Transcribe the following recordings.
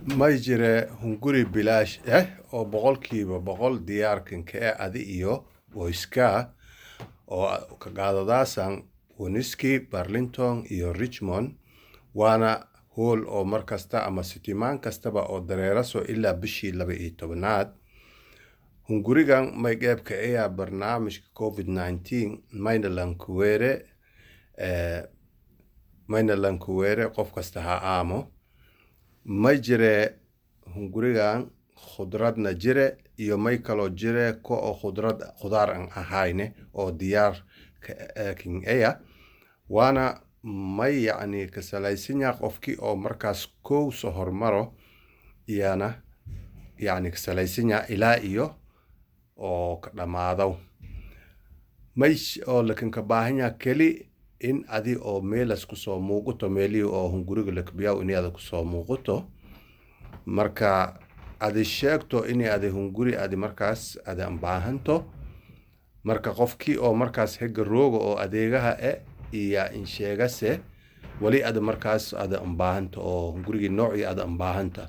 may jire hunguri bilaash ah oo boqolkiiba boqol diyaarkanka ee adi iyo qoyskaa oo ka qaadadaasan winiski barlington iyo richmond waana hool oo mar kasta ama sitimaan kastaba oo dareeraso ilaa bishii laba iyo tobanaad hungurigan may qeybka ayaa barnaamijka covid nineteen mayna lankuweere mayna lankuweere qof kasta ha aamo may jire hungurigan khudradna jire iyo may kaloo jire ko oo khudrad khudaar an ahayne oo diyaar kin aya waana may yacni ka salaysanya qofkii oo markaas kow soo hormaro iyana yacni ka salaysanya ilaa iyo oo ka dhammaado may oo lakin ka baahanya keli in adi oo meelas kusoo muuqato meelihii oo hunguriga lakbiyaw inay ada kusoo muuqato marka adi sheegto inay adi hunguri adi markaas ada baahanto marka qofkii oo markaas hega rooga oo adeegaha e iyo insheegase wali ada markaas ada ambaahanta oo hungurigii noocii ada ambaahanta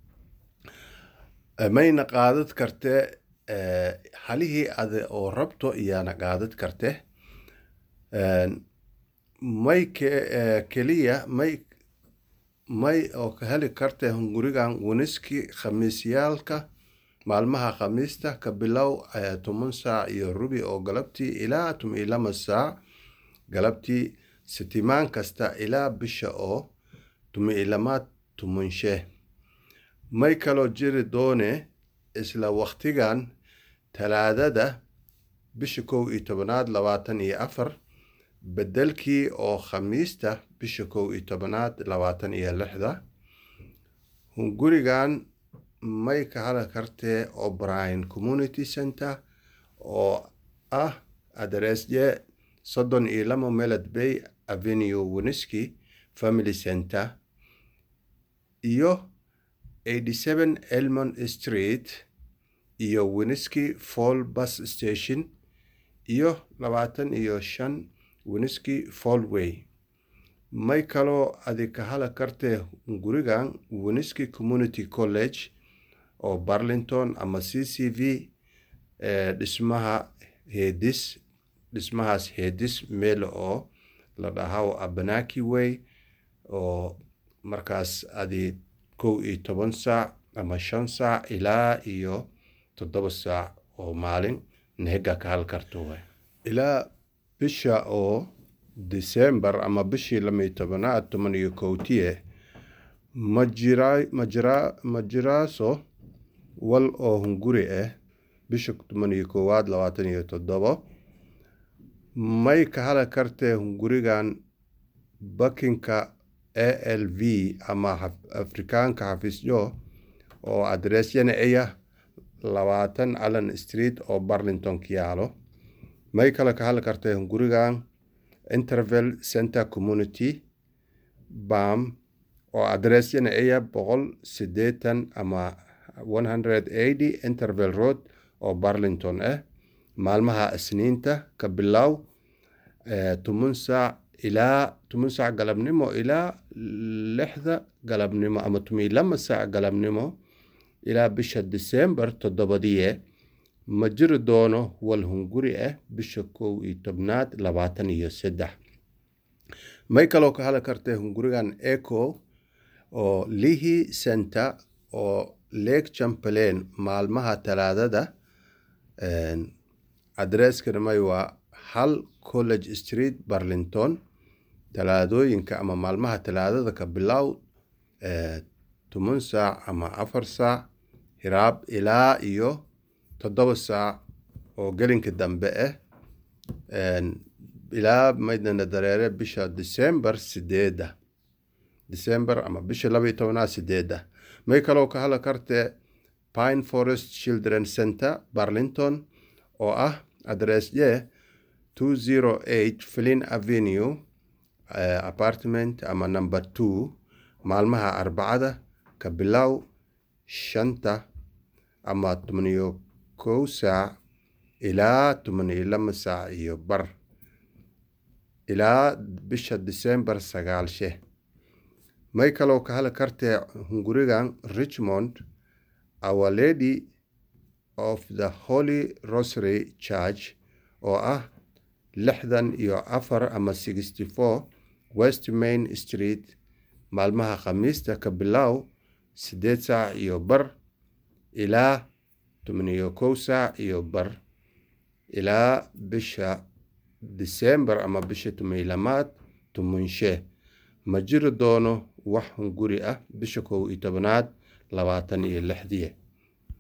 mayna qaadad karte halihii ada oo rabto iyaana qaadad karte may keliya may may oo ka heli karte hungurigan winiski khamiisyaalka maalmaha khamiista ka bilow toban saac iyo rubi oo galabtii ilaa toban iyo lama saac galabtii sitimaan kasta ilaa bisha oo toban iyo lamaad tobanshe may kaloo jiri doone isla waktigan talaadada bisha kow iyo tobanaad labaatan iyo afar bedelkii oo khamiista bisha kow iyo tobanaad labaatan iyo lixda hungurigan may ka hali kartee o'brien community center oo ah adresye soddon iyo lama melod bay avenue winiski family center iyo eighty seven elmon street iyo winiski fall bus station iyo labaatan iyo shan winiski fallway may kaloo adi ka hala kartee hungurigan winiski community college oo barlington ama c c v dhismaha heedis dhismahaas heedis meel oo la dhahaw abanaki way oo markaas adi kow iyo toban saac ama shan saac ilaa iyo toddoba saac oo maalin nehega ka hal karto way ilaa bisha oo december ama bishii lamiyo tobanaad toban iyo kowtiye ma jira ma jira ma jiraaso wal oo hunguri ah bisha toban iyo koowaad labaatan iyo toddobo may ka hala kartee hungurigan bakinka a l v ama afrikaanka xafiisyo oo adreesyana aya labaatan allen street oo barlington ka yaalo may kale ka hadli kartay hungurigan interval center community bam oo adreesyana aya boqol sideetan ama one hundred eighty interval road oo barlington ah maalmaha isniinta ka bilow toban saac ilaa toban saac galabnimo ilaa lixda galabnimo ama toban lama saac galabnimo ilaa bisha december toddobadiye ma jiri doono wal hunguri ah bisha kow iyo tobnaad labaatan iyo saddex may kaloo ka hali kartay hungurigan eco oo lihi center oo lake chamberlain maalmaha talaadada adreskana may waa hal college street barlington talaadooyinka ama maalmaha talaadada ka bilow toban saac ama afar saac hiraab ilaa iyo toddoba saac oo gelinka dambe ah ilaa maydana dareere bisha december sideeda december ama bisha laba iyo tobanaad sideeda may kaloo ka hadla kartee pine forest children center barlington oo ah adresye two zero eight flin avenue uh, apartment ama number two maalmaha arbacada ka bilow shanta ama toban iyo kow saac ilaa toban iyo lama saac iyo bar ilaa bisha december sagaalshe may kaloo ka heli kartee hungurigan richmond our lady of the holy rosary church oo ah lixdan iyo afar ama sixty four west main street maalmaha khamiista ka bilow siddeed saac iyo bar ilaa toban iyo kow saac iyo bar ilaa bisha disembar ama bisha tumaylamaad tumunshe ma jiri doono wax hunguri ah bisha kow iyo tobanaad labaatan iyo lixdii